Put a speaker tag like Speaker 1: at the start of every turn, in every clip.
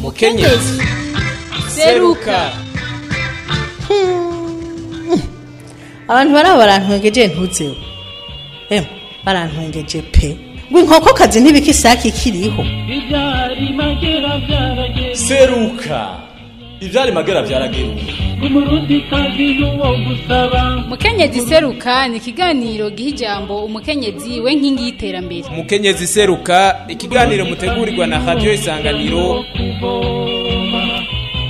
Speaker 1: mukenyezi seruka
Speaker 2: abantu baraba barantwengeje ntutseho emwe barantwengeje pe ngo inkokokazi ntibika isake ikiriho
Speaker 3: ibyari magera byarageze
Speaker 1: seruka ivyari magera vyarageruka
Speaker 3: umurundi kazi n'uwo gusaba
Speaker 4: mukenyezi seruka ni ikiganiro giha ijambo umukenyezi we nkingi y'iterambere
Speaker 1: mukenyezi seruka ikiganiro mutegurirwa na radio isanganiro
Speaker 3: kuvoma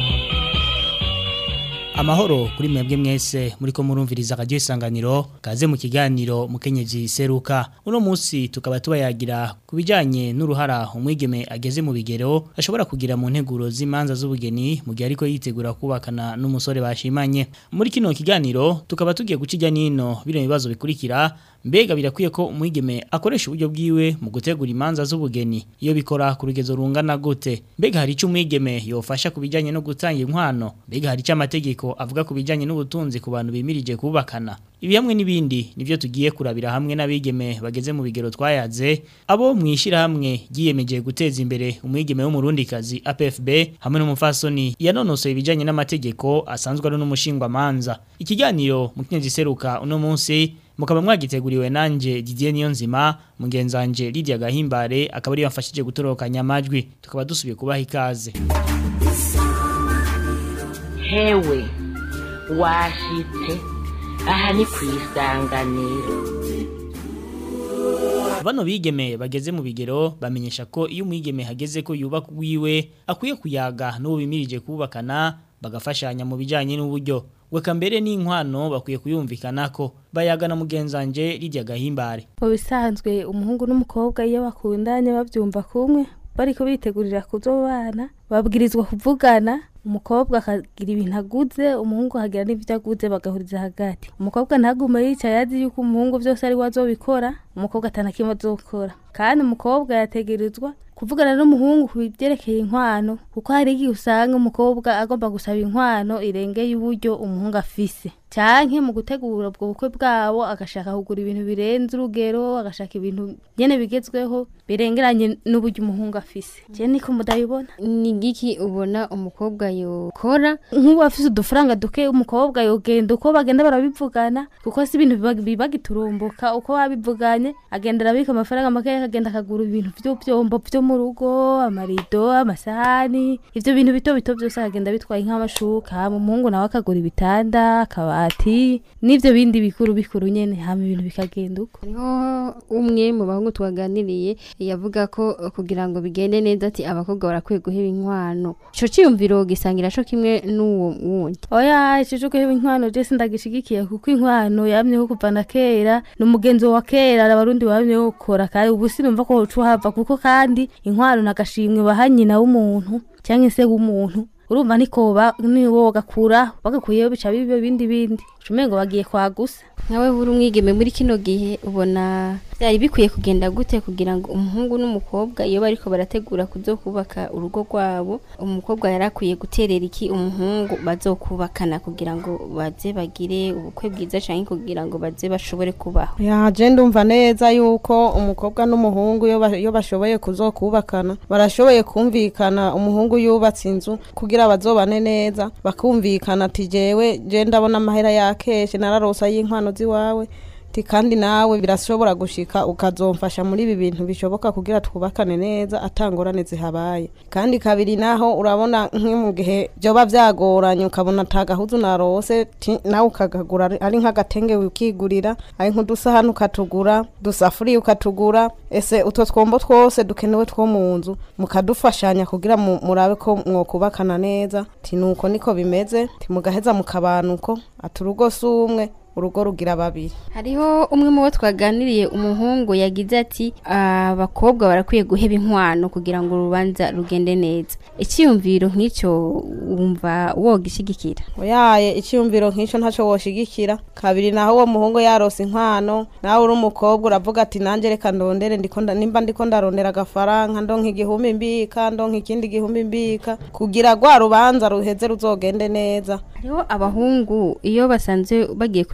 Speaker 5: amahoro kuri mwebwe mwese muriko murumviriza radio isanganiro kaze mu kiganiro mukenyezi seruka uno munsi tukaba tubayagira kubijanye n'uruhara umwigeme ageze mu bigero ashobora kugira mu nteguro z'imanza z'ubugeni mu gihe ariko yitegura kubakana n'umusore bashimanye muri kino kiganiro tukaba tugiye gucija nino bino bibazo bikurikira mbega birakwiye ko umwigeme akoresha uburyo bwiwe mu gutegura imanza z'ubugeni iyo bikora ku rugezo rungana gute mbega hari icyo umwigeme yofasha ku bijyanye no gutanga inkwano mbega hari icyo amategeko avuga ku bijyanye n'ubutunzi ku bantu bimirije kubakana ibi hamwe n'ibindi nibyo tugiye kurabira hamwe n'abigeme bageze mu bigero twayaze abo mu ishyirahamwe ryiyemeje guteza imbere umwigeme w'umurundikazi APFB hamwe n'umufasoni yanonosoye ibijyanye n'amategeko asanzwe ari n'umushingwamanza ikiganiro mu kinyezi seruka uno munsi mukaba mwagiteguriwe nanje Didier Niyonzima mugenzanje Lydia Gahimbare akaba ari yamfashije gutorokanya amajwi tukaba dusubiye kubaha ikaze
Speaker 6: hewe washitse aha ni ku isanganiro
Speaker 5: bano bigeme bageze mu bigero bamenyesha ko iyo umwigeme hageze ko yubaka wiwe akwiye kuyaga n'uwo bimirije kubakana bagafashanya mu bijyanye n'uburyo weka mbere n'inkwano bakwiye kuyumvikana ko bayagana mugenzanje Lydia Gahimbare
Speaker 7: mu bisanzwe umuhungu n'umukobwa iyo bakundanye babyumva kumwe bariko bitegurira kuzobana babwirizwa kuvugana umukobwa akagira ibintu aguze umuhungu akagira n'ibyo aguze bagahuriza hagati umukobwa ntagume yicaye azi yuko umuhungu byose ari we azobikora umukobwa atanakimwe azokora kandi umukobwa yategerezwa kuvugana n'umuhungu ku byerekeye inkwano kuko hari igihe usanga umukobwa agomba gusaba inkwano irengeye uburyo umuhungu afise canke mu gutegura ubwo bukwe bwabo agashaka kugura ibintu birenze urugero agashaka ibintu nyene bigezweho birengeranye n'uburyo umuhungu afise je niko mudabibona
Speaker 8: ni giki ubona umukobwa yokora
Speaker 7: nk'ubu afise udufaranga duke umukobwa yogenda uko bagenda barabivugana kuko si ibintu biba- biba giturumbuka uko babivuganye agenda arabika amafaranga make akagenda akagura ibintu vy'ivyombo vyo mu rugo amarido amasahani ivyo bintu bito bito vyose akagenda bitwaye nk'amashuka hama umuhungu nawe akagura ibitanda akabati n'ivyo bindi bikuru bikuru nyene hama ibintu bikagenda uko
Speaker 8: hariho umwe mu bahungu twaganiriye yavuga ko eh, kugira ngo bigende neza ati abakobwa barakwiye guheba inkwano ico ciyumviro gisangira co kimwe n'uwo wundi
Speaker 7: oya ico guheba inkwano je sindagishigikiye kuko inkwano yamyeho kuva na kera ni umugenzo wa kera abarundi bamyeho gukora kandi ubu sinumva ko woca uhava kuko kandi inkwano nagashimwe baha nyina w'umuntu cyangwa se w'umuntu urumva niko ba- niwo bagakura bagakuyeho bica bibe bindi bindi umengo bagiye kwagusa
Speaker 8: nkawe buri umwigeme muri kino gihe ubona byari bikwiye kugenda gute kugira ngo umuhungu n'umukobwa iyo bariko barategura kuzokubaka urugo rwabo umukobwa yari akwiye guterera iki umuhungu bazokubakana kugira ngo baze bagire ubukwe bwiza canke kugira ngo baze bashobore kubaho
Speaker 9: ya je ndumva neza yuko umukobwa n'umuhungu iyo ba- iyo bashoboye kuzokubakana barashoboye kumvikana umuhungu yubatse inzu kugira bazobane neza bakumvikana ati jewe je ndabona amahera yakeshe nararosa y'inkwano ziwawe ti kandi nawe birashobora gushika ukazomfasha muri ibi bintu bishoboka kugira twubakane neza atangorane zihabaye kandi kabiri naho urabona nki mu gihe byoba byagoranye ukabona atagahuzu narose ti- nawe ukagagura ari- ari nk'agatenge wikigurira ari nk'udusahani ukatugura dusafuriya ukatugura ese utwo twombo twose dukenewe two mu nzu mukadufashanya kugira mu- murabe ko mwokubakana neza ti nuko niko bimeze ti mugaheza mukabanuko ati urugo si umwe urugo rugira babiri
Speaker 8: hariho umwe mu bo twaganiriye umuhungu yagize ati abakobwa barakwiye guheba inkwano kugira ngo urubanza rugende neza icyiyumviro nk'icyo wumva wogishyigikira
Speaker 9: yaye icyumviro nk'icyo ntacyo woshigikira kabiri naho uwo muhungu yarose inkwano nawe uri umukobwa uravuga ati nanjye reka ndondere ndiko nda- nimba ndiko ndarondera agafaranga ndonka igihumbi mbika ndonka ikindi gihumbi mbika kugira rwa rubanza ruheze ruzogende neza
Speaker 8: hariho abahungu iyo basanze bagiye kurondera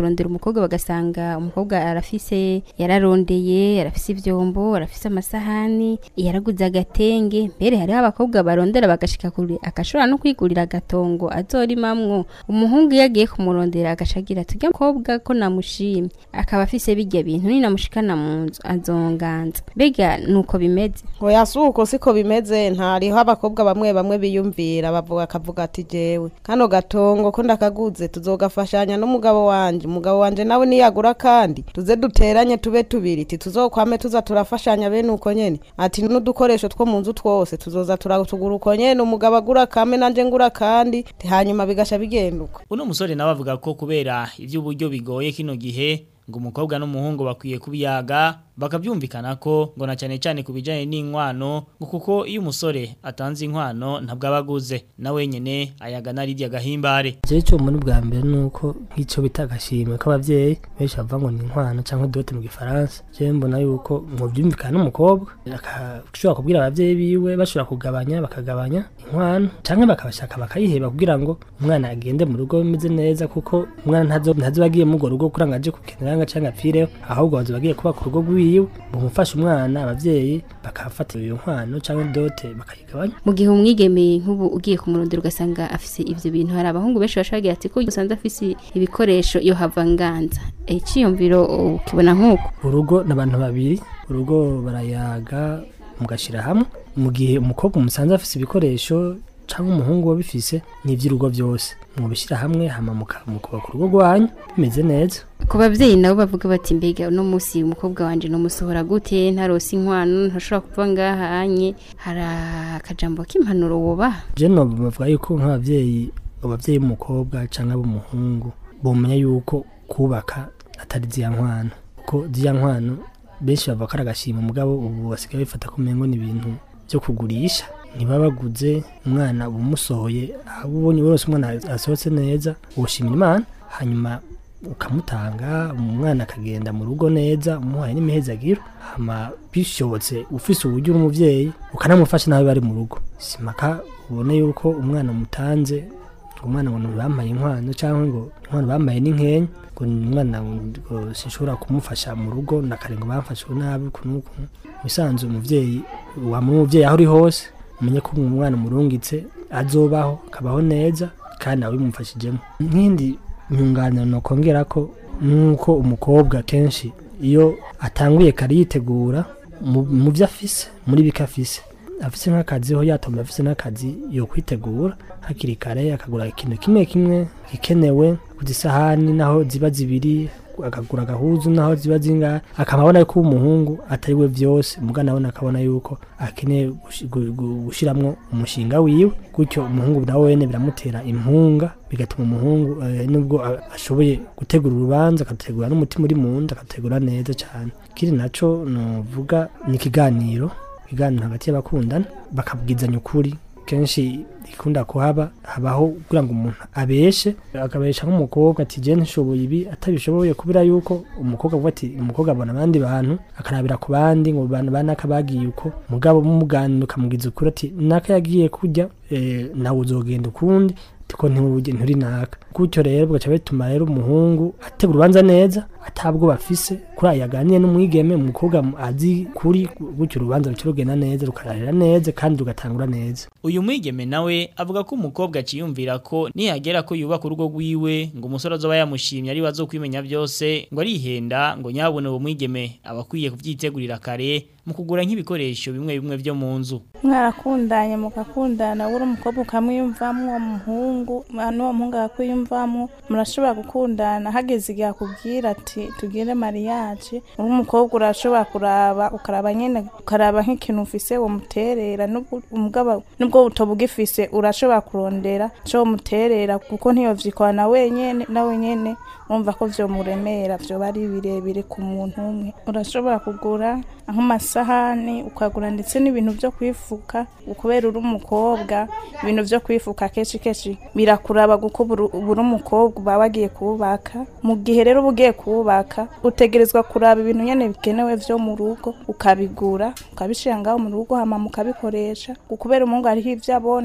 Speaker 8: kurondera umukobwa bagasanga umukobwa arafise yararondeye arafise ivyombo arafise amasahani yaraguze agatenge mbere hariho abakobwa barondera bagashika kure agashobora no kwigurira agatongo azorimamwo umuhungu iyo agiye kumurondera agacagira tujya mukobwa ko namushimye akaba afise bijya bintu ninamushikana mu nzu azonganza mbega nuko bimeze
Speaker 9: oya si uko siko bimeze ntariho abakobwa bamwe bamwe biyumvira bavuga akavuga ati jewe kano gatongo ko ndakaguze tuzogafashanya n'umugabo wanje umugabo wanje nawe niyagura kandi tuze duteranye tube tubiri ti tuzokwame tuza turafashanya bene uko nyene ati n'udukoresho two mu nzu twose tuzoza turatugura uko nyene umugabo agura kame nanje ngura kandi ti hanyuma bigasha bigenduka
Speaker 5: uno musore nawe avuga ko kubera iby'uburyo bigoye kino gihe ngo umukobwa n'umuhungu bakwiye kubiyaga bakabyumvikana ko ngo na cyane cyane ku bijyanye n'inkwano ngo kuko iyo umusore atanze inkwano ntabwo aba aguze na wenyine ayagana rirya gahimbare
Speaker 10: jewe cyo muri bwa mbere nuko nk'ico bita agashimwe k'abavyeyi benshi bavuga ngo ni inkwano canke dote mu gifaransa jewe mbona yuko mu byumvikana n'umukobwa akashobora kubwira abavyeyi biwe bashobora kugabanya bakagabanya inkwano canke bakabashaka bakayiheba kugira ngo umwana agende mu rugo bimeze neza kuko umwana ntazo ntazo bagiye mu rugo kugira ngo aje kukenera nga canke apfireho ahubwo bazo bagiye kuba ku rugo rwiwe bumufasha umwana abavyeyi bakafata iyo nkwano canke dote bakayigabanya
Speaker 8: mu gihe umwigeme nk'ubu ugiye kumurondera ugasanga afise ivyo bintu hari abahungu benshi bashagira ati ko usanze afise ibikoresho yo hava nganza iciyumviro ukibona nk'uko
Speaker 10: urugo n'abantu babiri urugo barayaga mugashira hamwe mu gihe umukobwa umusanze afise ibikoresho cyangwa umuhungu wabifise ni iby'urugo byose mubishyira hamwe hama mukubaka urugo rwanyu bimeze neza
Speaker 8: ku babyeyi nabo bavuga bati mbega uno munsi umukobwa wanje numusohora gute ntarose inkwano ntashobora kuva ngaha anye hari akajambo k'impanuro wubaha
Speaker 10: je no bavuga yuko nk'abavyeyi abavyeyi b'umukobwa cyangwa b'umuhungu bomenya yuko kubaka atari ziya nkwano kuko ziya nkwano benshi bavuga ko ari agashima mugabo ubu basigaye bifata ko umengo ni ibintu byo kugurisha ntibabaguze umwana uba umusohoye aho ubonye wese umwana asohotse neza uwushimira imana hanyuma ukamutanga umwana akagenda mu rugo neza umuhaye n'imihezagiro hama bishobotse ufise uburyo uri umuvyeyi ukanamufasha nawe bari mu rugo simaka ubone yuko umwana mutanze ngo umwana ngo bampaye inkwano cyangwa ngo inkwano bampaye n'inkenya ngo umwana ngo sinshobora kumufasha mu rugo nakare ngo bamfashe nabi kunuku bisanzwe umuvyeyi wamuri umuvyeyi aho uri hose umenye ko umwana umurungitse azobaho akabaho neza kandi nawe bimufashijemo nk'indi nyunganiro nokongera ko nuko umukobwa kenshi iyo atanguye kare yitegura mu byo afise muri bike afise afise nk'akazi ho yatomba afise n'akazi yo kwitegura hakiri kare akagura ikintu kimwe kimwe gikenewe ku isahani naho ziba zibiri akagura agahuzu naho ziba zingahe akaba abona ko umuhungu atari we byose muga nabona akabona yuko akeneye gushiramwo umushinga wiwe gutyo umuhungu nawe wene biramutera impunga bigatuma umuhungu nubwo ashoboye gutegura urubanza akategura n'umutima uri mu nda akategura neza cyane kiri naco novuga ni ikiganiro ikiganiro hagati y'abakundana bakabwizanya ukuri kenshi ikunda kuhaba habaho kugira ngo umuntu abeshe akabesha nk'umukobwa ati je ntishoboye ibi atabishoboye kubera yuko umukobwa avuga ati umukobwa abona abandi bantu akarabira ku bandi ngo bantu banaka bagiye uko mugabo mumuganira ukamugiza ukuri ati naka yagiye kujya e, nawe uzogenda ukundi tiko nturi nturi naka gutyo rero bugaca bituma rero umuhungu ategura urubanza neza atabwo bafise kuri yaganiye n'umwigeme umukobwa azi kuri gutyo urubanza ruca rugenda neza rukarahera neza kandi rugatangura neza
Speaker 5: uyu mwigeme nawe avuga ko umukobwa aciyumvira ko nihagera ko yubaka urugo rwiwe ngo umusore azoba yamushimye ari wazo kwimenya byose ngo arihenda ngo nyabone uwo mwigeme aba akwiye kubyitegurira kare mu kugura nk'ibikoresho bimwe bimwe byo mu nzu
Speaker 11: mwarakundanye mugakundana uri umukobwa ukamwiyumvamo uwo muhungu n'uwo muhungu akakwiyumvamo murashobora gukundana hageze igihe akubwira ati tugire mariage uri umukobwa urashobora kuraba ukaraba nyine ukaraba nk'ikintu ufise womuterera umugabo nubwo butoba ugifise urashobora kurondera cyo muterera kuko ntiyovyikwana wenyene na wenyene urumva ko vyomuremera vyoba ari birebire ku muntu umwe urashobora kugura nk'amasahani ukagura ndetse n'ibintu vyo kwifuka kubera uri umukobwa ibintu vyo kwifuka kenshi kenshi birakuraba kuko buri umukobwa uba wagiye kubaka mu gihe rero uba ugiye kubaka utegerezwa kuraba ibintu nyene bikenewe vyo mu rugo ukabigura ukabishira ngaho mu rugo hama mukabikoresha kubera umuhungu hariho ivyo abona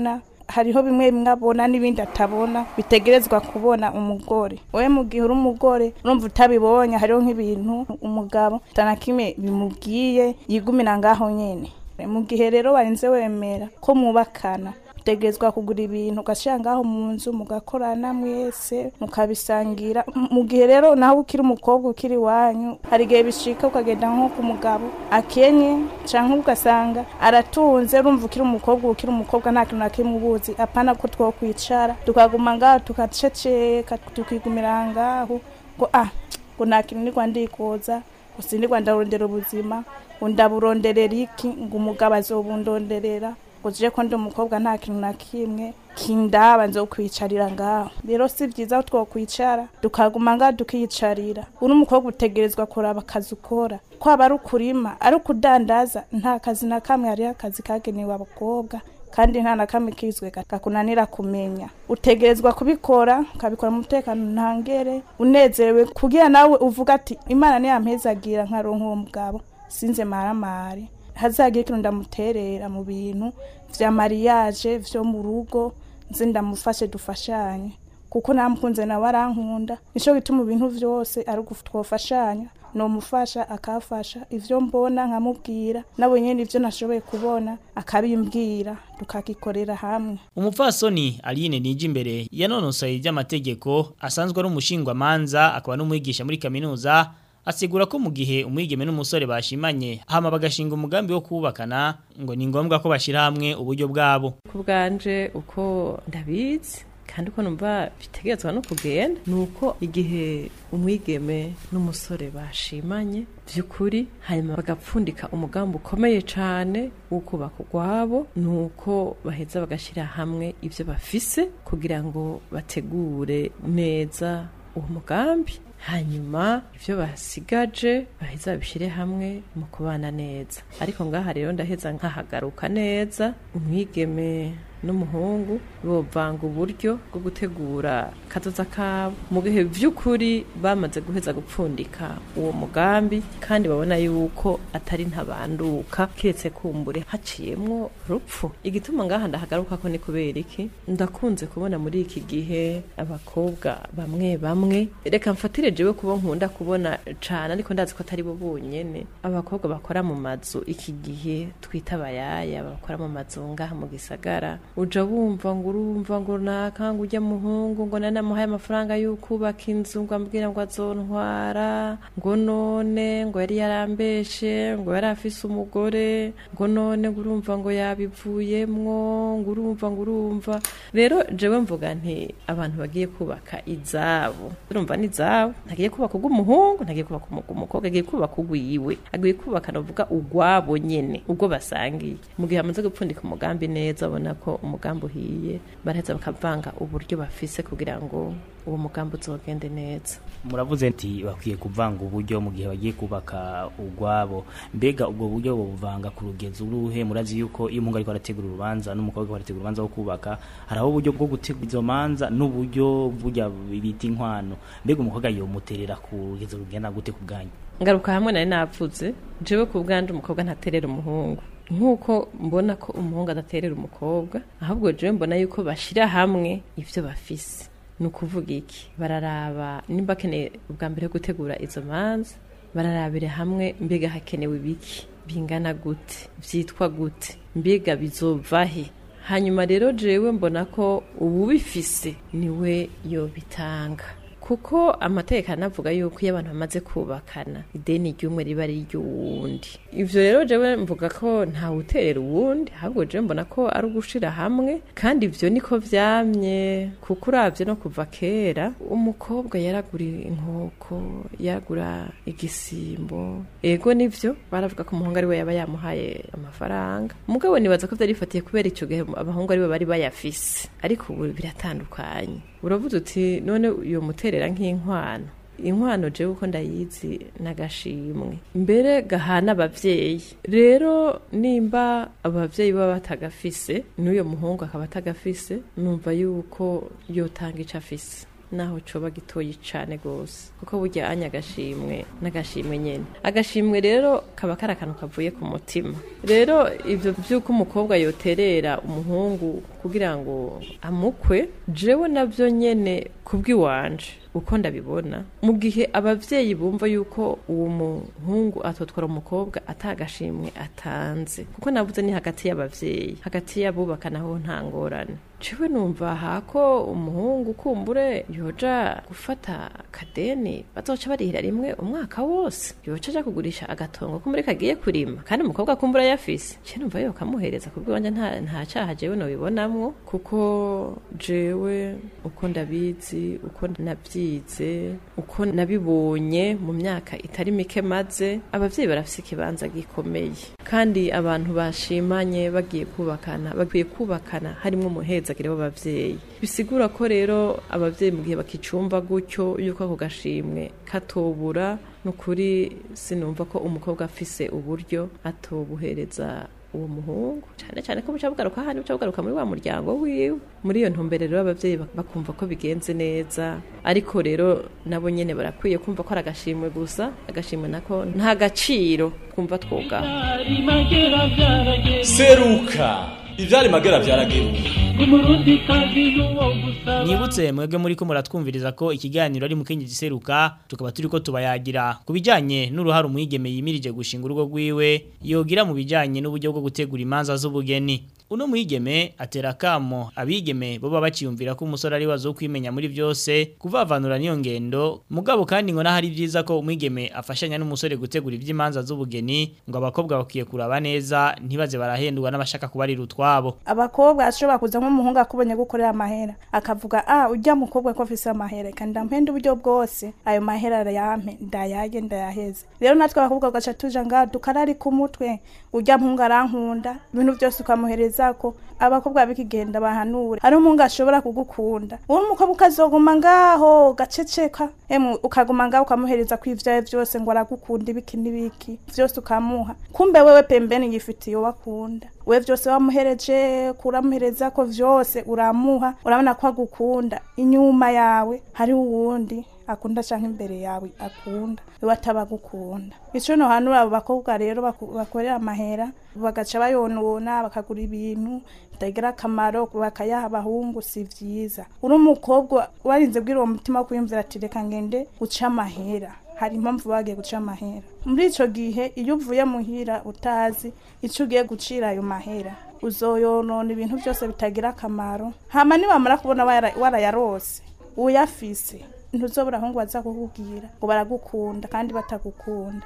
Speaker 11: hariho bimwe bimwe abona n'ibindi atabona bitegerezwa kubona umugore wowe mu gihe uri umugore urumva utabibonye hariho nk'ibintu umugabo kimwe bimubwiye yigumira ngaho nyene mu gihe rero warinze wemera ko mubakana utegerezwa kugura ibintu ugashyira ngaho mu nzu mugakorana mwese mukabisangira M- mu gihe rero nawe ukiri umukobwa ukiri iwanyu hari igihe bishika ukagenda nko ku mugabo akenye cyangwa ugasanga aratunze urumva ukiri umukobwa ukiri umukobwa nta kintu na kimwe ubuzi apana ko twokwicara tukaguma ngaho tukaceceka tukigumira ngaho ngo ah ngo nta kintu nirwa ndikoza ngo sinirwa ndarondera ubuzima ngo ndaburonderera iki ngo umugabo azobundonderera ngo je ko ndi umukobwa nta kintu na kimwe kindaba nzokwicarira ngaho rero si byiza ko twokwicara tukaguma ngaho tukiyicarira uri umukobwa utegerezwa kuraba akazi ukora kwaba ari ukurima ari ukudandaza nta kazi na kamwe hariho akazi kagenewe abakobwa kandi nta na kamwe kizwe kakunanira kumenya utegerezwa kubikora ukabikora mu mutekano ntangere unezerewe kugira nawe uvuga ati imana niyampezagira nkaronka uwo mugabo sinze maramare hazagira ikintu ndamuterera mu bintu vya mariage vyo mu rugo nze ndamufashe dufashanye kuko namukunze nawe arankunda nico gituma ibintu vyose ari twofashanya nomufasha akafasha ivyo mbona nkamubwira nawe nyene ivyo nashoboye kubona akabimbwira tukagikorera hamwe
Speaker 5: Umupfasoni Aline Nijimbere yanonosoye iby'amategeko asanzwe ari umushingwamanza akaba n'umwigisha muri kaminuza asigura ko mu gihe umwigeme n'umusore bashimanye hama bagashinga umugambi wo kubakana ngo ni ngombwa ko bashira hamwe uburyo bwabo
Speaker 12: ku bwanje uko ndabizi kandi uko numva bitegerezwa no kugenda ni uko igihe umwigeme n'umusore bashimanye by'ukuri hanyuma bagapfundika umugambi ukomeye cyane wo kubaka urwabo ni uko baheza bagashyira hamwe ibyo bafise kugira ngo bategure neza uwo mugambi hanyuma ibyo basigaje baheza babishyire hamwe mu kubana neza ariko ngaha rero ndaheza nkahagaruka neza umwigeme n'umuhungu bovanga uburyo bwo gutegura kazoza kabo mu gihe by'ukuri bamaze guheza gupfundika uwo mugambi kandi babona yuko atari ntabanduka kiretse kumbure haciyemwo rupfu igituma ngaha ndahagaruka ko ni kubera iki ndakunze kubona muri iki gihe abakobwa bamwe bamwe reka mfatire jewe kubo nkunda kubona cane ariko ndazi ko atari bo bonyene abakobwa bakora mu mazu iki gihe twita abayaya bakora mu mazu ngaha mu gisagara uja wumva ngo urumva ngo nakanga ujya muhungu ngo nanamuhaye amafaranga y'ukubaka inzu ngo ambwira ngo azontwara ngo none ngo yari yarambeshe ngo yari afise umugore ngo none ngo urumva ngo yabivuyemwo ngo urumva ngo urumva rero jewe mvuga nti abantu bagiye kubaka izabo urumva ni izabo ntagiye kubaka ubw'umuhungu ntagiye kubaka umukobwa agiye kubaka ugwiwe agiye kubaka navuga ugwabo nyene ubwo basangiye mu gihe amaze gupfundika umugambi neza abona ko umugambi uhiye baraheza bakavanga uburyo bafise kugira ngo uwo mugambi uzogende neza
Speaker 5: muravuze nti bakwiye kuvanga uburyo mu gihe bagiye kubaka ugwabo mbega ubwo buryo buvanga ku rugenzo uruhe murazi yuko iyo umuhungu ariko arategura urubanza n'umukobwa ariko arategura urubanza wo kubaka hariho uburyo bwo gutegura izo manza n'uburyo burya bita inkwano mbega umukobwa yomuterera ku rugenzo rugenda gute ku bwanyu
Speaker 12: ngaruka hamwe nari navuze jewe ku bwanje umukobwa ntaterera umuhungu nk'uko mbona ko umuhungu adaterera umukobwa ahubwo jewe mbona yuko bashyira hamwe ibyo bafise ni ukuvuga iki bararaba nimba akeneye ubwa mbere gutegura izo manza bararabire hamwe mbega hakenewe ibiki bingana gute byitwa gute mbega bizovahe hanyuma rero jewe mbona ko uwubifise niwe yobitanga kuko amategeko anavuga yuko iyo abantu bamaze kubakana ideni ry'umwe riba ari iry'uwundi ivyo rero jewe mvuga ko ntawuterera uwundi ahubwo jewe mbona ko ari ugushira hamwe kandi ivyo niko vyamye kuko uravye no kuva kera umukobwa yaragura inkoko yaragura igisimbo ego nivyo baravuga ko umuhungu ari we yaba yamuhaye amafaranga mugabo nibaza ko vyari bifatiye kubera ico gihe abahungu ari bo bari bayafise ariko ubu biratandukanye uravuze uti none uyo muterera nk'inkwano inkwano jewe uko ndayizi n'agashimwe mbere gahana abavyeyi rero nimba abavyeyi baba batagafise n'uyo muhungu akaba atagafise numva yuko yotanga ico afise naho coba gitoyi cane gose kuko burya anya agashimwe n'agashimwe nyene agashimwe rero kaba kari akantu kavuye ku mutima rero ivyo vy'uko umukobwa yoterera umuhungu kugira ngo amukwe jewe navyo nyene kubw'iwanje uko ndabibona mu gihe abavyeyi bumva yuko uwo muhungu atotwara umukobwa atagashimwe atanze kuko navuze ni hagati y'abavyeyi hagati y'abubaka naho nta ngorane jewe numva hako umuhungu kumbure yoja gufata kadeni bazoca barihira rimwe umwaka wose yoca aja kugurisha agatongo kumbure kagiye kurima kandi umukobwa kumbura yafise je numva yo kamuhereza kubw'iwanje nta nta caha jewe nobibonamwo kuko jewe uko ndabizi uko navyize uko nabibonye mu myaka itari mike maze abavyeyi barafise ikibanza gikomeye kandi abantu bashimanye bagiye kubakana bagiye kubakana harimwo umuhezagire w'abavyeyi bisigura ko rero abavyeyi mu gihe bakicumva gutyo yuko ako gashimwe katobura nukuri sinumva ko umukobwa afise uburyo atobuhereza uwo muhungu cyane cyane ko buca bugaruka hano buca bugaruka muri wa muryango wiwe muri iyo ntumbero rero abavyeyi bak- bakumva ko bigenze neza ariko rero nabo nyene barakwiye kumva ko ari agashimwe gusa agashimwe nako nta gaciro kumva twogaho
Speaker 3: magera byarageze
Speaker 1: seruka ivyari magera vyarageruka
Speaker 3: umurundi kazi n'uwo gusaba
Speaker 5: Nibutse mwebwe muri ko muratwumviriza ko ikiganiro ari mukenyezi seruka tukaba turiko tubayagira ku bijanye n'uruhare umwigeme yimirije gushinga urugo rwiwe yogira mu bijanye n'uburyo bwo gutegura imanza z'ubugeni uno mwigeme atera kamo abigeme boba baciyumvira ko umusore ari wazo kwimenya muri byose kuvavanura niyo ngendo mugabo kandi ngo nahari byiza ko umwigeme afashanya n'umusore gutegura iby'imanza z'ubugeni ngo abakobwa bakwiye kuraba neza ntibaze barahendwa n'abashaka kubarira utwabo
Speaker 11: abakobwa ashobora kuza nk'umuhungu akubonye gukorera amahera akavuga ah ujya mukobwa ko afise amahera kandi ndamuhenda uburyo bwose ayo mahera yampe ndayage ndayaheze rero natwe abakobwa gaca tuja ngaha dukarari ku mutwe ujya muhungu arankunda ibintu byose ukamuhereza ko abakobwa bikigenda bahanura hari umuhungu ashobora kugukunda uwo mukobwa ukazoguma ngaho gaceceka emu ukaguma ngaho ukamuhereza ko ivyawe vyose ngo aragukunda ibiki n'ibiki vyose ukamuha kumbe wewe pembeni yifitiye uwo akunda we vyose wamuhereje kuramuhereza ko vyose uramuha urabona ko agukunda inyuma yawe hariho uwundi akunda canke imbere yawe akunda wewe atabagukunda ico no hanura abo bakobwa rero baku- bakorera amahera bagaca bayonona bakagura ibintu bitagira akamaro bakayaha abahungu si vyiza uri umukobwa warinze bwira uwo mutima wo kwiyumvira ati reka ngende guca amahera hari impamvu bagiye guca amahera muri ico gihe iyo uvuye muhira utazi ico ugiye gucira ayo mahera uzoyonona ibintu byose bitagira akamaro hama nibamara kubona wara- warayarose uyafise ntuzobura ahungu baza kukubwira ngo baragukunda kandi batagukunda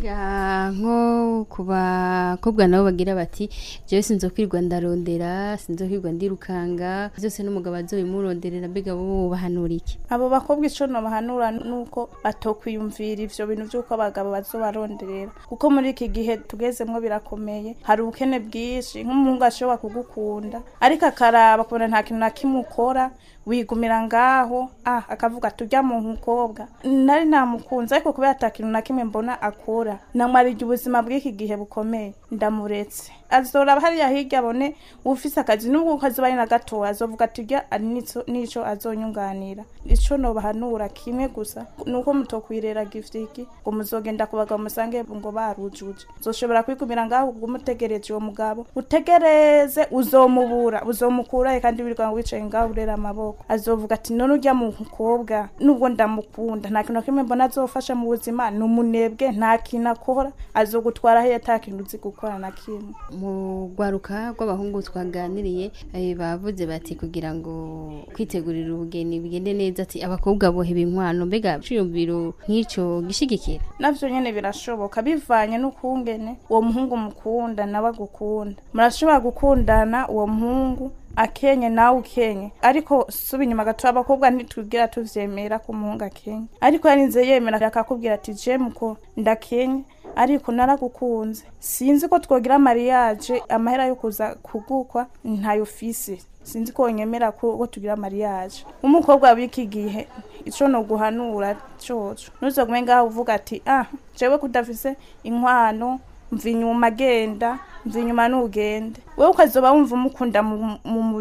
Speaker 8: mbega nko ku bakobwa nabo bagira bati jewe sinzokwirwa ndarondera sinzokwirwa ndirukanga byose n'umugabo azobimuronderera mbega bo bahanura iki
Speaker 11: abo bakobwa ico nobahanura nuko batokwiyumvira ivyo bintu vy'uko abagabo bazobaronderera kuko muri iki gihe tugezemwo birakomeye hari ubukene bwinshi nk'umuhungu ashobora kugukunda ariko akaraba kubona nta kintu na kimwe ukora wigumira ngaho ah akavuga tujya mu mukobwa nari namukunze ariko kubera ata kintu na kimwe mbona akora namwarije ubuzima bw'iki gihe bukomeye ndamuretse azoraba hariya hirya abone ufise akazi nubwo kazoba ari na gatoya azovuga ati urya ari nico- nico azonyunganira ico nobahanura kimwe gusa nuko mutokwirera gifiki ngo muzogenda ku bagabo musange ngo barujuje uzoshobora kwigumira ngaho umutegereje uwo mugabo utegereze uzomubura uzomukurahe kandi wirirwa wicaye ngaho urera amaboko azovuga ati none urya mu mukobwa nubwo ndamukunda nta kintu na kimwe mbona azofasha mu buzima ni umunebwe nta kintu akora azogutwara he ata kintu uzi gukora na kimwe
Speaker 8: mu rwaruka rw'abahungu twaganiriye eh, bavuze bati kugira ngo kwitegurira ubugeni bigende neza ati abakobwa boheba inkwano mbega ciyumviro nk'ico gishigikira
Speaker 11: navyo nyene birashoboka bivanye n'ukungene uwo muhungu mukunda nawe agukunda murashobora gukundana uwo muhungu akenye nawe ukenye ariko suba inyuma gato abakobwa ntitubwira tuvyemera ko umuhungu akenye ariko yarinze yemera akakubwira ati je muko ndakenye ariko naragukunze sinzi ko twogira mariage amahera yo kuza kugukwa ntayo fise sinzi ko nyemera ko ko tugira mariage umukobwa w'iki gihe ico no guhanura coco nuzogume ngaho uvuga ati ah jewe kudafise inkwano mva inyuma agenda mva inyuma n'ugende wewe ukazoba wumva umukunda mu mu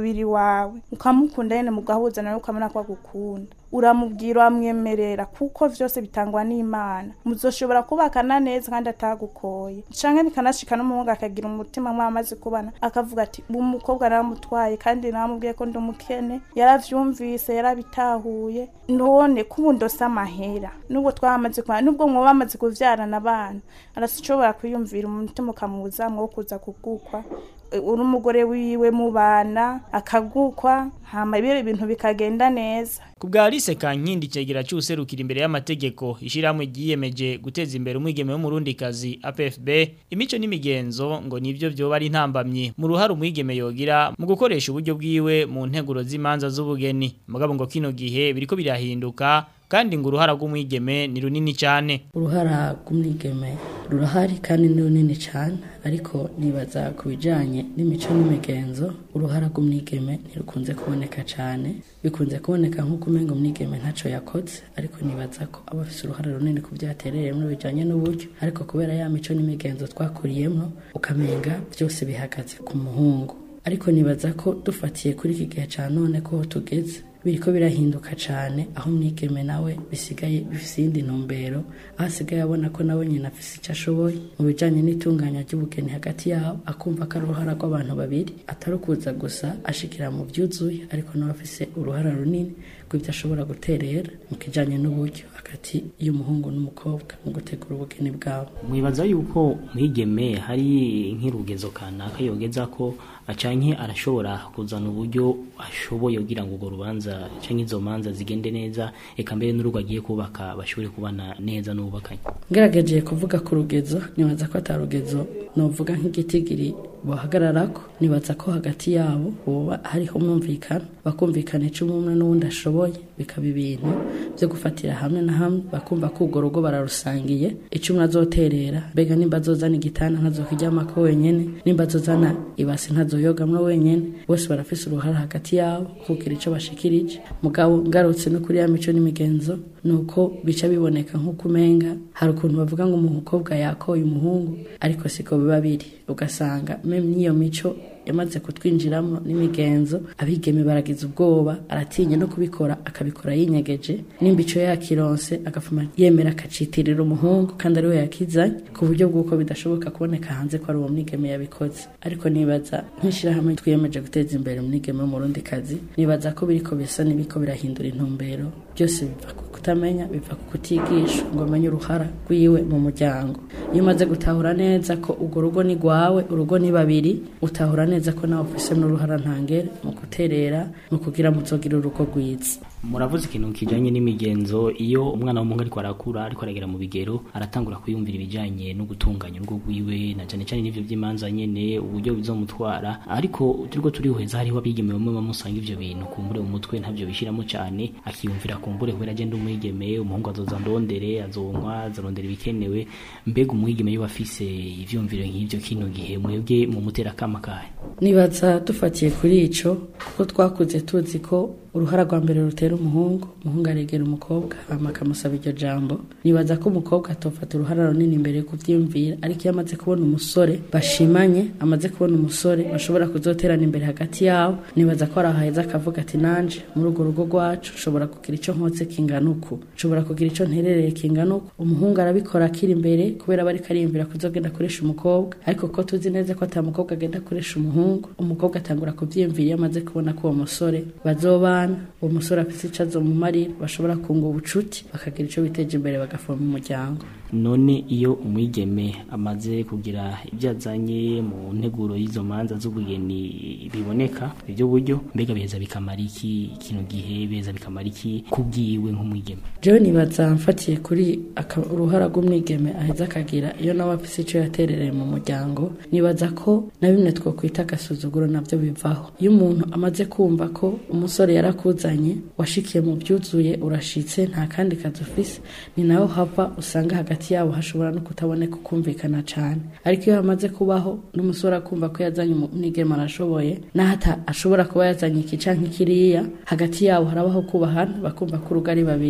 Speaker 11: umubiri wawe ukamukunda nyene mugahuza nawe ukamenya ko agukunda uramubwira uramwemerera kuko vyose bitangwa n'imana muzoshobora kubakana neza kandi atagukoye canke bikanashika n'umuhungu akagira umutima mwamaze kubana akavuga ati umukobwa naramutwaye kandi naramubwiye ko ndi umukene yaravyumvise yarabitahuye none kubu ndose amahera nubwo twamaze kubana nubwo mwoba bamaze kuvyarana abana arashobora kwiyumvira umutima ukamuzamwo wo kuza kugukwa uri umugore wiwe mubana akagukwa hama ibyo ibintu bikagenda neza
Speaker 5: Ku bwa Alice Kankindi cegera cyuserukira imbere y'amategeko ishiramwe giyemeje guteza imbere umwigeme w'umurundikazi APFB imico n'imigenzo ngo nivyo byo bari ntambamye mu ruhara umwigeme yogira mu gukoresha uburyo bwiwe mu nteguro z'imanza z'ubugeni mugabo ngo kino gihe biriko birahinduka kandi ngo uruhara rw'umwigeme ni runini cyane
Speaker 13: uruhara rw'umwigeme rurahari kandi ni runini cyane ariko nibaza ku bijyanye n'imico n'imigenzo uruhara rw'umwigeme ntirukunze kuboneka cyane bikunze kuboneka nk'uko umenga umwigeme ntacyo yakoze ariko nibaza ko aba afite uruhara runini ku byaterereyemo bijyanye n'uburyo ariko kubera ya mico n'imigenzo twakuriyemo ukamenga byose bihagaze ku muhungu ariko nibaza ko dufatiye kuri iki gihe cya none ko tugeze biriko birahinduka cyane aho umwigeme nawe bisigaye bifise iyindi ntumbero aho asigaye abona ko nawe nyine afise icyo ashoboye mu bijyanye n'itunganya ry'ubugeni hagati yabo akumva ko ari uruhara rw'abantu babiri atari ukuza gusa ashikira mu byuzuye ariko nawe afise uruhara runini rw'ibyo ashobora guterera mu kijyanye n'uburyo hagati y'umuhungu n'umukobwa mu gutegura ubugeni bwabo
Speaker 14: mwibaza yuko mwigeme hari nk'irugezo kanaka yogeza ko acanke arashobora kuzana uburyo ashoboye kugira ngo urwo rubanza canke izo manza zigende neza eka mbere n'urugo agiye kubaka bashobore kubana neza n'ububakanye
Speaker 13: ngerageje kuvuga ku rugezo nibaza ko atari rugezo novuga nk'igitigiri bahagararako nibaza ko hagati yabo hoba hariho umwumvikano bakumvikana icyo umwe n'uwundi ashoboye bikaba ibintu byo gufatira hamwe na hamwe bakumva ko urwo rugo bararusangiye icyo umwe azoterera mbega nimba azozana igitanda ntazokiryamako wenyene nimba azozana ibasi ntazoyogamwo wenyene bose barafise uruhara hagati yabo kugira icyo bashikirije mugabo ngarutse no kuri ya mico n'imigenzo nuko bica biboneka nk'uko umenga hari ukuntu bavuga ngo umukobwa yakoye umuhungu ariko siko biba biri ugasanga meme n'iyo mico yamaze kutwinjiramo n'imigenzo abigeme baragize ubwoba aratinya no kubikora akabikora yinyegeje nimba ico yakironse agafuma yemera akacitirira umuhungu kandi ariwe yakizanye ku buryo bw'uko bidashoboka kuboneka hanze ko ari uwo mwigeme yabikoze ariko nibaza nk'ishirahamwe twiyemeje guteza imbere umwigeme w'umurundi kazi nibaza ko biriko bisa n'ibiko birahindura intumbero byose biva ku kutamenya biva ku kutigisha ngo amenye uruhara rwiwe mu muryango iyo umaze gutahura neza ko urwo rugo ni rwawe urugo ni babiri utahura neza ko nawe ufise n'uruhara ntangere mu guterera mu kugira muzogira urugo rwiza
Speaker 14: muravuze ikintu kijanye n'imigenzo iyo umwana w'umuhungu ariko arakura ariko aragera mu bigero aratangura kwiyumvira ibijanye no gutunganya urugo rwiwe na cane cane n'ivyo vy'imanza nyene uburyo bizomutwara ariko turiko turihweza hariho abigeme bamwe bamusanga ivyo bintu kumbure mu mutwe ntavyo bishiramo cane akiyumvira kumbure kubera agenda umwigeme umuhungu azoza ndondere azonywa azarondera ibikenewe mbega umwigeme yo afise ivyumviro nk'ivyo kino gihe mwebwe mu mutera kama kahe
Speaker 13: nibaza dufatiye kuri ico kuko twakuze tuzi ko uruhara rwa mbere rutera umuhungu umuhungu aregera umukobwa hama akamusaba iryo jambo nibaza ko umukobwa atofata uruhara runini imbere yo kuvyiyumvira ariko iyo amaze kubona umusore bashimanye amaze kubona umusore bashobora kuzoterana imbere hagati yabo nibaza ko ari ahaheza akavuga ati nanje muri urwo rugo rwacu nshobora kugira ico nkotse kingana uku nshobora kugira ico nterereye kingana uku umuhungu arabikora akiri imbere kubera aba ariko ariyumvira kuzogenda akoresha umukobwa ariko ko tuzi neza ko ata mukobwa agenda akoresha umuhungu umukobwa atangura kuvyiyumvira iyo amaze kubona ko uwo musore bazobana uwo musore afite icyo azomumarira bashobora kunga ubucuti bakagira icyo biteje imbere bagafoma umuryango
Speaker 14: none iyo umwigeme amaze kugira ibyo azanye mu nteguro y'izo manza z'ubugeni biboneka ibyo buryo mbega biheza bikamara iki kino gihe biheza bikamara iki kubwiwe nk'umwigeme
Speaker 13: jewe nibaza mfatiye kuri aka- uruhara rw'umwigeme aheza akagira iyo nawe afise icyo yaterereye mu muryango nibaza ko na bimwe twokwita agasuzuguro nabyo bivaho iyo umuntu amaze kumva ko umusore yarakuzanye washikiye mu byuzuye urashitse nta kandi kazi ufise ni naho hava usanga hagati yabo hashobora no kutaboneka ukumvikana cyane ariko iyo hamaze kubaho n'umusore akumva ko yazanye umwigeme arashoboye naho ata ashobora kuba yazanye iki canke kiriya hagati yabo harabaho kubahana bakumva ko urugo ari babiri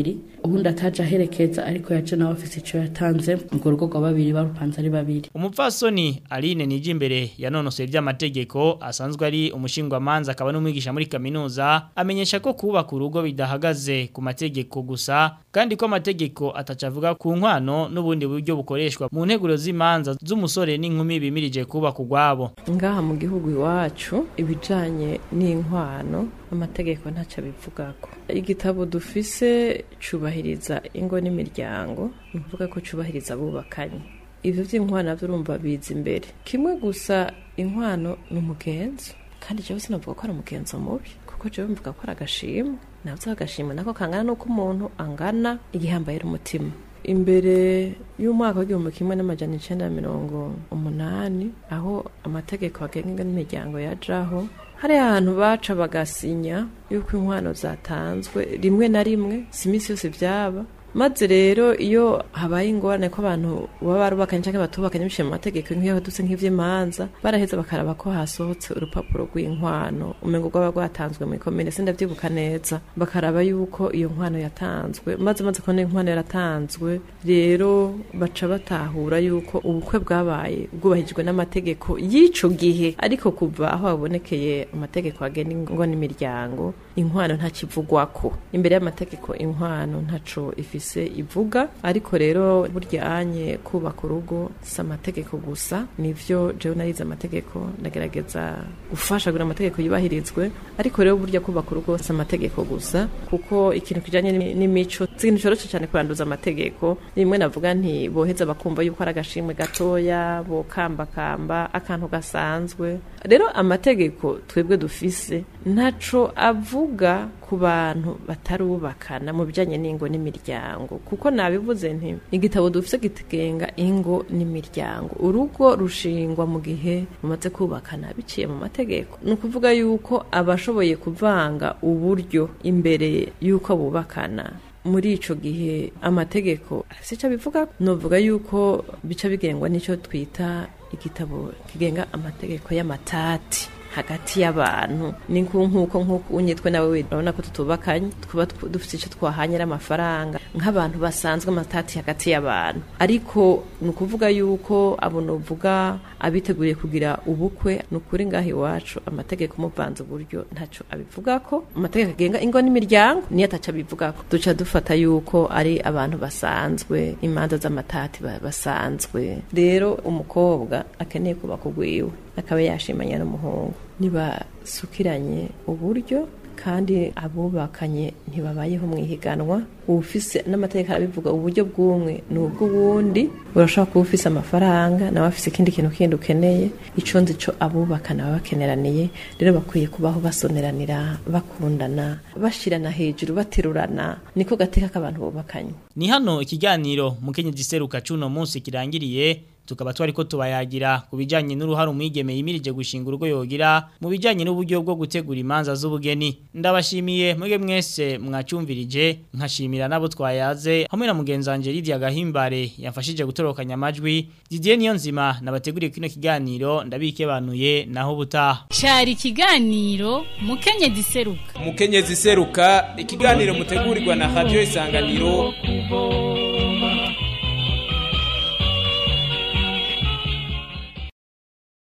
Speaker 13: ubundi ataje aherekeza ariko yaje nawe afise ico yatanze urwo rugo rwa babiri barupanze ari babiri
Speaker 5: umupfasoni Aline Nijimbere yanonosoye iby'amategeko asanzwe ari umushingwamanza akaba n'umwigisha muri kaminuza amenyesha ko kubaka urugo bidahagaze ku mategeko gusa kandi ko amategeko atacavuga ku nkwano n'ubundi buryo bukoreshwa mu nteguro z'imanza z'umusore n'inkumi bimirije kubaka urwabo
Speaker 12: ngaha mu gihugu iwacu ibijanye n'inkwano amategeko ntacyo abivugako igitabo dufise cubahiriza ingo n'imiryango ni ukuvuga ko cubahiriza abubakanye ivyo vy'inkwano navyo urumva biza imbere kimwe gusa inkwano ni umugenzo kandi jewe sinavuga ko ari umugenzo mubi kuko jewe mvuga ko ari agashimwe navyo agashimwe nako kangana n'uko umuntu angana igihambayira umutima imbere y'umwaka w'igihumbi kimwe n'amajana icenda na mirongo umunani aho amategeko agenga n'imiryango yajaho hari ahantu baca bagasinya yuko inkwano zatanzwe rimwe na rimwe si iminsi yose byaba maze rero iyo habaye ingorane ko abantu baba barubakanye cyangwa batubakanye biciye mu mategeko nk'iyo duse nk'ivy'imanza baraheza bakaraba ko hasohotse urupapuro rw'inkwano umengo rwaba rwatanzwe mu ikomine sindavyibuka neza bakaraba yuko iyo nkwano yatanzwe maze maze kubona inkwano yaratanzwe rero baca batahura yuko ubukwe bwabaye bwubahirijwe n'amategeko y'ico gihe ariko kuva aho habonekeye amategeko agena ingo n'imiryango inkwano ntakivugwako imbere y'amategeko inkwano ntaco ifise ivuga ariko rero buryanye kubaka urugo si amategeko gusa nivyo jewe narize amategeko ndagerageza gufasha kugira amategeko yubahirizwe ariko rero burya kubaka urugo si amategeko gusa kuko ikintu kijanye n'imico si ikintu coroshe cyane kuranduza amategeko rimwe navuga nti boheza bakumva yuko ari agashimwe gatoya bokambakamba akantu gasanzwe rero amategeko twebwe dufise ntaco avuga ku bantu batarubakana mu bijanye n'ingo n'imiryango kuko nabivuze nti igitabo dufise gitenga ingo n'imiryango urugo rushingwa mu gihe mumaze kubakana biciye mu mategeko ni ukuvuga yuko abashoboye kuvanga uburyo imbere y'uko bubakana muri ico gihe amategeko afise ico bivuga novuga yuko bica bigengwa n'ico twita igitabo kigenga amategeko y'amatati hagati y'abantu ni nk'uko nk'uko unyitwe nawe urabona ko tutubakanye twaba dufite icyo twahanye n'amafaranga nk'abantu basanzwe amatati hagati y'abantu ariko ni ukuvuga yuko abo nuvuga abiteguriye kugira ubukwe ni ukuri ngaho iwacu amategeko umuvanze uburyo ntacyo abivuga ko amategeko agenga ingo n'imiryango niyo ataca abivuga ko duca dufata yuko ari abantu basanzwe imanza z'amatati basanzwe rero umukobwa akeneye kubaka ugwiwe akaba yashimanya n'umuhungu ntibasukiranye uburyo kandi abubakanye ntibabayeho mu ihiganwa ufise n'amategeko arabivuga uburyo bw'umwe ni ubw'uwundi urashobora kuba ufise amafaranga nawe afise ikindi kintu kindi ukeneye ico nzi co abubakana baba bakeneraniye rero bakwiye kubaho basoneranira bakundana bashirana hejuru baterurana niko gateka k'abantu bubakanye
Speaker 5: ni hano ikiganiro mukenyezi seruka cuno munsi kirangiriye tukaba twari ko tubayagira ku bijyanye n'uruhare umwigeme yimirije gushinga urugo yogira mu bijyanye n'uburyo bwo gutegura imanza z'ubugeni ndabashimiye mwebwe mwese mwacyumvirije nkashimira n'abo twayaze hamwe na mugenzi wanjye Lydia Gahimbare yafashije gutorokanya amajwi Didier Niyonzima nabateguriye kino kiganiro ndabikebanuye naho butaha
Speaker 4: cyari ikiganiro mukenyezi seruka
Speaker 1: mukenyezi seruka ikiganiro mutegurirwa na radio isanganiro